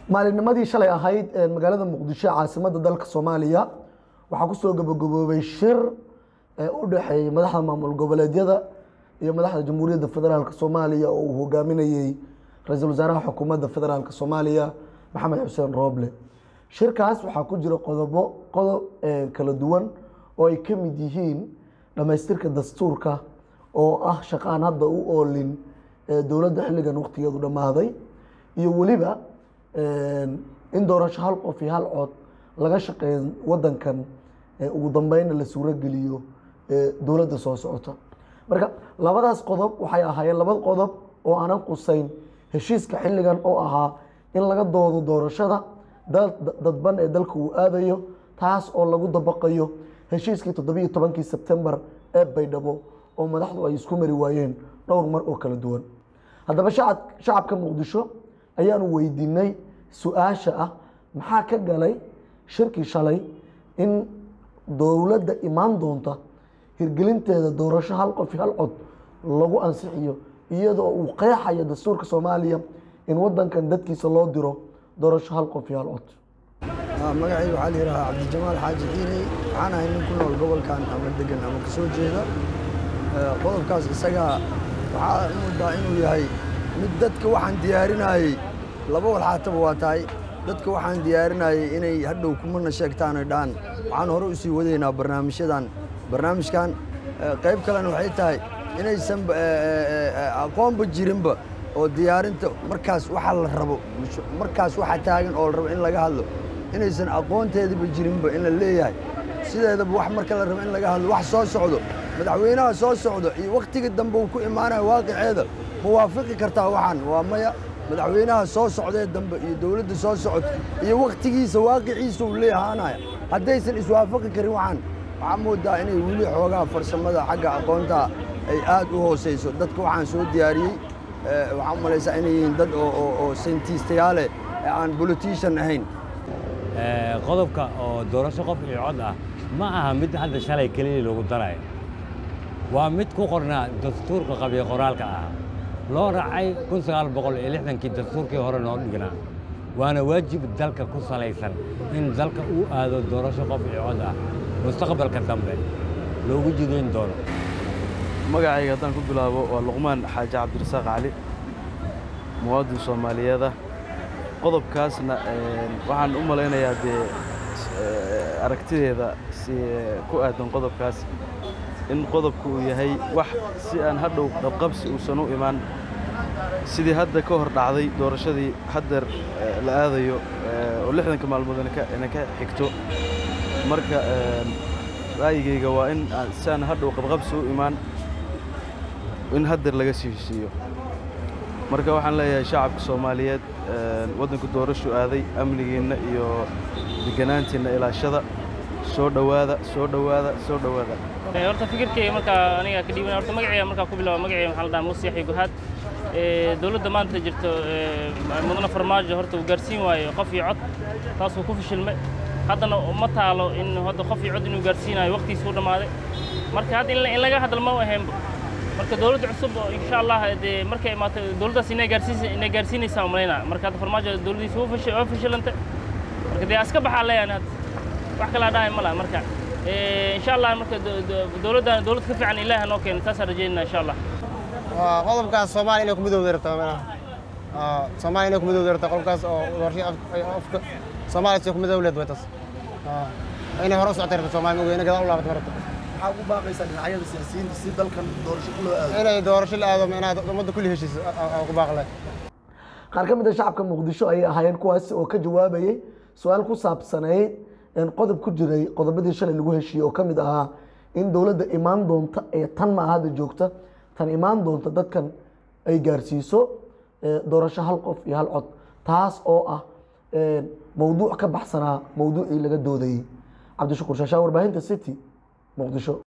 maalinnimadii shalay ahayd ee magaalada muqdisho ee caasimadda dalka soomaaliya waxaa kusoo gabagaboobay shir ee u dhexeeyey madaxda maamul goboleedyada iyo madaxda jamhuuriyadda federaalk soomaaliya oo uu hogaaminayey ra-iisul wasaaraha xukuumadda federaalk soomaaliya maxamed xuseen rooble shirkaas waxaa ku jira qodobo qodob ee kala duwan oo ay ka mid yihiin dhammaystirka dastuurka oo ah shaqaan hadda u oolin ee dowladda xilligan waqtigeedu dhammaaday iyo weliba in doorasho hal qof iyo hal cod laga shaqeeyo wadankan ee ugu dambeynna la suuro geliyo ee dowladda soo socota marka labadaas qodob waxay ahaayeen laba qodob oo aanan qusayn heshiiska xilligan oo ahaa in laga doodo doorashada dal- dadban ee dalka uu aadayo taas oo lagu dabaqayo heshiiskii toddobiyo tobankii sebtembar ee baydhabo oo madaxdu ay isku mari waayeen dhowr mar oo kala duwan haddaba shacab shacabka muqdisho ayaanu weydiinay su-aasha ah maxaa ka galay shirkii shalay in dowladda imaan doonta hirgelinteeda doorasho hal qof iyo hal cod lagu ansixiyo iyadoo uu qeexayo dastuurka soomaaliya in wadankan dadkiisa loo diro doorasho hal qof iyo hal cod magacayga waxaa la yidhahaa cabdijamaal xaaji xiiney waxaan ahay nin ku nool gobolkan ama degan ama ka soo jeeda qodobkaas isagaa waxaa moodaa inuu yahay mid dadka waxaan diyaarinayey laba walxaataba waa tahay dadka waxaan diyaarinayey inay hadhow kumana sheegtaan ay dhahan waxaan hore u sii wadaynaa barnaamijyadan barnaamijkan qayb kalena waxay tahay inaysan aqoonba jirinba oo diyaarinta markaas waxa la rabo markaas waxa taagan oo la rabo in laga hadlo inaysan aqoonteediba jirinba in la leeyahay sideedaba wax marka la rabo in laga hadlo wax soo socdo madaxweynaha soo socdo iyo wakhtiga dambe uu ku imaanayo waaqiceeda ma waafaqi kartaa waxaan waa maya madaxweynaha soo socdee dambe iyo dowladda soo socod iyo wakhtigiisa waaqiciisa uu leeyahaanaya haddaysan iswaafaqi karin waxaan waxaa moodaa inay weli xoogaa farsamada xagga aqoonta ay aad u hoosayso dadka waxaan soo diyaariyey waxaan u malaysaa inay yihiin dad oo sayntistayaaleh ee aan bolitician ahayn qodobka oo doorasho qof iyo cod ah ma aha mid hadda shalay keliya lagu darayo waa mid ku qornaa dastuurka qabiyo qoraalka ah loo raacay kun sagaal boqol iyo lixdankii dastuurkii hore noo dhignaa waana waajib dalka ku salaysan in dalka uu aado doorasho qof iyo cod ah mustaqbalka dambe loogu jidayn doono magacayga haddaan ku bilaabo waa luqmaan xaaji cabdirasaaq cali muwaadin soomaaliyeed ah qodobkaasna waxaan u malaynayaa dee aragtideeda si ku aadan qodobkaas in qodobku uu yahay wax si aan hadhow qabqabsi uusan u imaan sidii hadda ka hor dhacday doorashadii haddeer la aadayo oo lixdanka maalmood ina ka xigto marka ra'yigayga waa in si aan hadhow qabqabsi u imaan in haddeer laga sii heshiiyo marka waxaan leeyahay shacabka soomaaliyeed waddanku doorashu aaday amnigiinna iyo deganaantiinna ilaashada soo dhowaada soo dhowaada soo dhowaada horta fikirkeyga markaa aniga ka dhiiban horta magaceyga markaa ku bilaabo magaceyga maxaa la dhahaa muuse yaxya guhaad dowladda maanta jirto mudane farmaajo horta uu gaarsiin waayo qof iyo cod taas uu ku fashilmay haddana ma taalo in hadda qof iyo cod inuu gaarsiinayo waqtigiisa u dhammaaday marka hadda in laga hadal ma ahaynba marka dowladda cusub oo insha allah dee markay imaato dowladdaas inay gaarsiinaysa inay gaarsiinaysaa malaynaa marka hadda farmaajo dowladdiisa waa fashi waa fashilantay marka dee aska baxaa leeyahay hadda wax kala dhahay ma laha marka insha allah marka dowladdan dowlad ka fiican ilaaha noo keena taasaan rajeynaa insha allah qodobkaas soomaaliya inay ku midowda rabtaa mana soomaaliya inay ku midowda rabtaa qodobkaas oo doorasho afka soomaaliya si ku midowleed way taas inay hore u socotay rabta soomaaliya ma ogeyna gadaal u laabatay rabta maxaa ugu baaqaysaa dhinacyada siyaasiyiinta si dalkan doorasho ku loo aado inay doorasho la aado inaad ummadda kulli heshiiso aan ku baaqlay qaar ka mid a shacabka muqdisho ayay ahaayeen kuwaasi oo ka jawaabayey su-aal ku saabsanayd qodob ku jiray qodobadii shalay lagu heshiiyey oo ka mid ahaa in dowladda imaan doonta ee tan ma hadda joogta tan imaan doonta dadkan ay gaarsiiso doorasho hal qof iyo hal cod taas oo ah mowduuc ka baxsanaa mowduucii laga doodayey cabdishakuur shaashaa warbaahinta city muqdisho